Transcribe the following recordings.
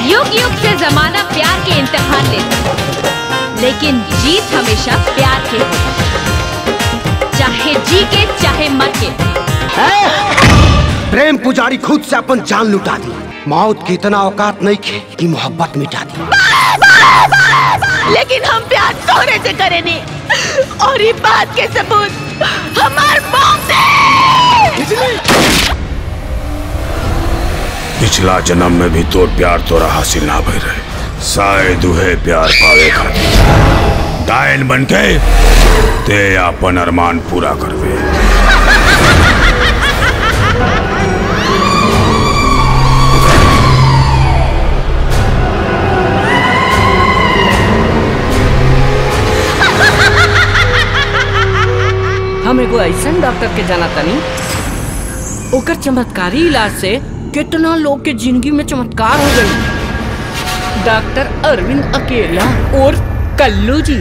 युग युग से जमाना प्यार के इम्तिहान लेता लेकिन जीत हमेशा प्यार के होती। चाहे जी के चाहे मर के प्रेम पुजारी खुद से अपन जान लुटा दी मौत की इतना औकात नहीं खे कि मोहब्बत मिटा दी लेकिन हम प्यार तोरे से करेनी और ये बात के सबूत हमार मौत पिछला जन्म में भी तोर प्यार तोरा हासिल ना भई रहे शायद उहे प्यार पावे खातिर डायल बन के ते अपन अरमान पूरा करवे हम एगो ऐसन डॉक्टर के जाना तनी ओकर चमत्कारी इलाज से कितना लोग के जिंदगी में चमत्कार हो गई डॉक्टर अरविंद अकेला और कल्लू जी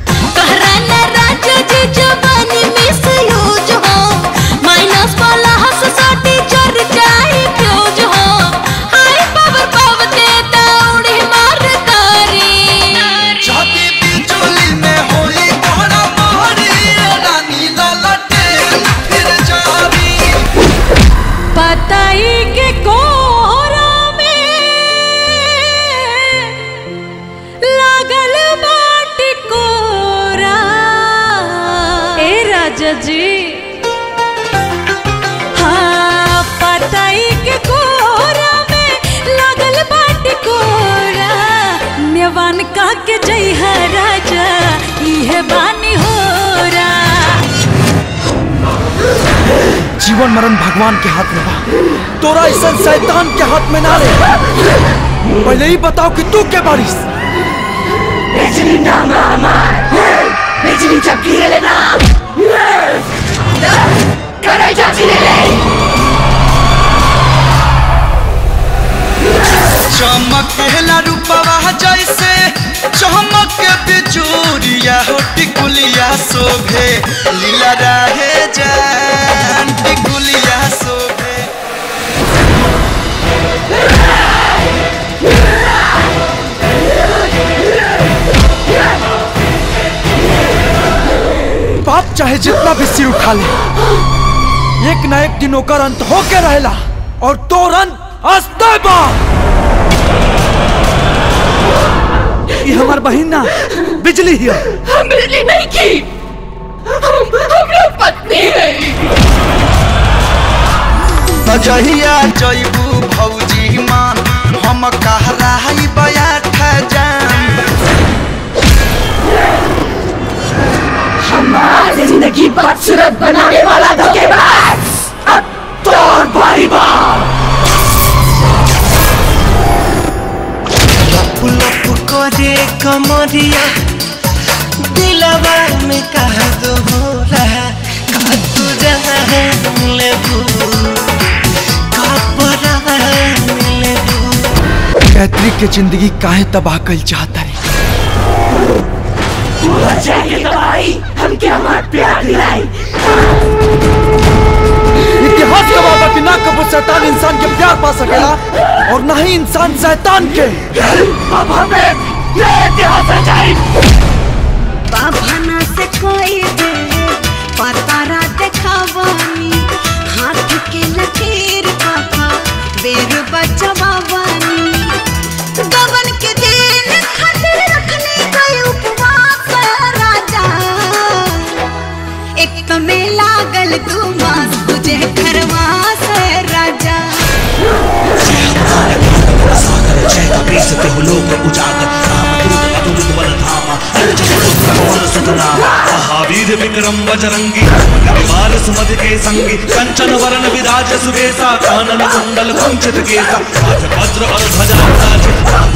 माइनस वाला हंस साटी चढ़ जाए फ्यूज हो हाई पावर पाव के दौड़ी मार करी छाती बिचौली में होई कोहरा मोहरी रानी ललटे फिर जारी पताई के कोहरा में लागल बाटी कोरा ए राजा जी हाँ पताई के कोहरा में लागल बाटी कोरा नेवान का के जई है राजा इहे बानी होरा जीवन मरण भगवान के हाथ में बा तोरा ऐसा शैतान के हाथ में ना रे पहले ही बताओ कि तू के बारिश बिजली नाम हमार बिजली जब गिरे ना करे जाती रे चमकेला रूपवा जैसे चमक बिजूरिया हो टिकुलिया शोभे लीला रहे जान टिकुलिया शोभे बाप चाहे जितना भी सिर उठा ले एक ना एक दिन ओकर अंत होके रहेला और तोर अंत हंसते बा ये हमार बहिन ना बिजली ही है। हम बिजली नहीं की हम हमरा पत्नी है बजहिया जइबू भौजी मान हम कह रही बयाठ जान हमारी जिंदगी बदसूरत बनाने वाला धोखेबाज अब तोर बारी बार लप लप करे कमरिया दिलवा में कह दो हो रहा का तू जान लेबू का परा लेबू गायत्री के जिंदगी काहे तबाह कल चाहता रे जाके दवाई हम क्या हमार प्यार दिलाई इतिहास गवाह बा कि ना कबो शैतान इंसान के प्यार पा सकेला और ना ही इंसान शैतान के अब हमें ये इतिहास रचाई बाबना से कोई दे पतारा देखावानी हाथ के लकीर पापा बेर बचवावानी गवन के दिन खातिर रखने गए उपवास राजा एक तो में लागल दू मास तुझे घरवा से राजा महावीर विक्रम बजरंगी बाल सुमद के संगी कंचन वरण विराज सुबेसा कानन कुंडल कुंचित केसा हाथ वज्र और ध्वजा विराजित